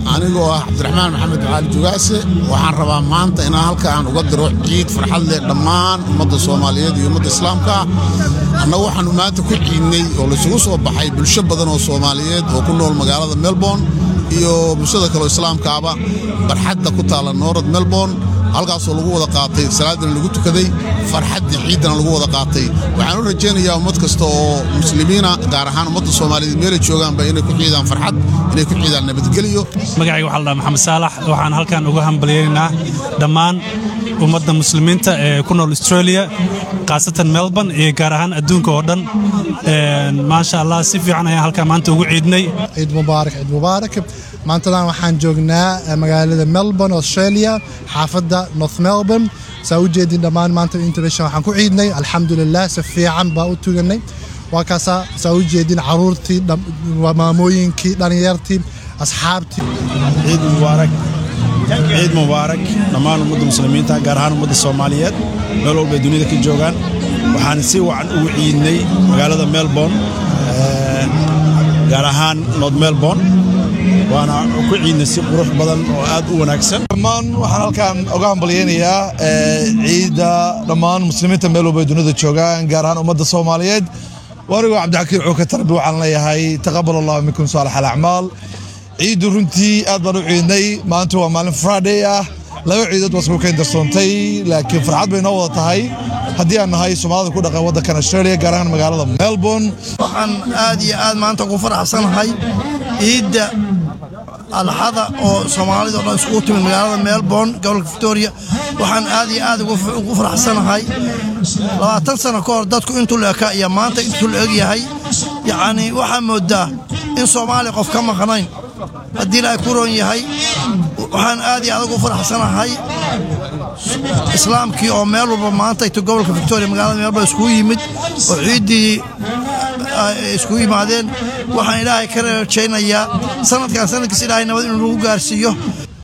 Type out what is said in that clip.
anigoo ah cabdiraxmaan maxamed cali jugaase waxaan rabaa maanta inaan halkaan uga diro ciid farxad leh dhammaan ummadda soomaaliyeed iyo ummadda islaamka annagu waxaannu maanta ku ciidnay oo laysugu soo baxay bulsho badan oo soomaaliyeed oo ku nool magaalada melbourne iyo bulshada kaleo islaamkaaba barxadda ku taalla noorad melbourne halkaasoo lagu wada qaatay salaadana lagu tukaday farxaddii ciiddana lagu wada qaatay waxaan u rajaynayaa ummad kasta oo muslimiina gaar ahaan ummadda soomaaliyeed meelay joogaanba inay ku ciidaan farxad inay ku ciidaan nabadgelyo magacayga waxaa la dhaha maxamed saalax waxaan halkan uga hambalyaynaynaa dhammaan ummadda muslimiinta ee ku nool australia khaasatan melbourne iyo gaar ahaan adduunka oo dhan maasha allah si fiican ayaan halkan maanta ugu ciidnay ciid mubaarak ciid mubaarak maantadan waxaan joognaa magaalada melbourne australia xaafadda north melbourne saa u jeedin dhammaan maanta inta bishan waxaan ku ciidnay alxamdulilah si fiican baa u tuganay waa kaasaa saa u jeedin caruurtii maamooyinkii dhallinyartii asxaabtii ciid mubaarak ciid mubaarak dhammaan ummadda muslimiinta gaar ahaan ummadda soomaaliyeed meel walba ay duniyada ka joogaan waxaan si wacan ugu ciidnay magaalada melbourne gaar ahaan north melbourne waana ku ciidnay si qurux badan oo aad u wanaagsan dhammaan waxaan halkaan uga hambalyaynayaa ciidda dhammaan muslimiinta meel walba ay duniyada joogaan gaar ahaan ummadda soomaaliyeed waanigoo cabdixakiin cuuka tarbi waxaan leeyahay taqabal allahu minkum saalax alacmaal ciiddu runtii aad baan u ciidnay maanta waa maalin friday ah laba ciidood waa isku kayn darsoontay laakiin farxad bay noo wada tahay haddii aan nahay soomaalida ku dhaqan waddankan australia gaar ahaan magaalada melbourne waxaan aad iyo aad maanta ugu faraxsanahay ciidda alxada oo soomaalida o dhan iskugu timid magaalada melbourne gobolka victoria waxaan aad iyo aad ugu faraxsanahay labaatan sano ka hor dadku intuu la eka iyo maanta intuu la eg yahay yacnii waxaa moodaa in soomaaliya qof ka maqnayn haddii ilaahay ku roon yahay waxaan aad iyo aad ugu faraxsanahay islaamkii oo meel walba maanta ito gobolka victoria magaalada meelba iskugu yimid oo ciiddii iskugu yimaadeen waxaan ilaahay ka rajaynayaa sanadkan sanadkiis ilaahay nabad inuu nagu gaarsiiyo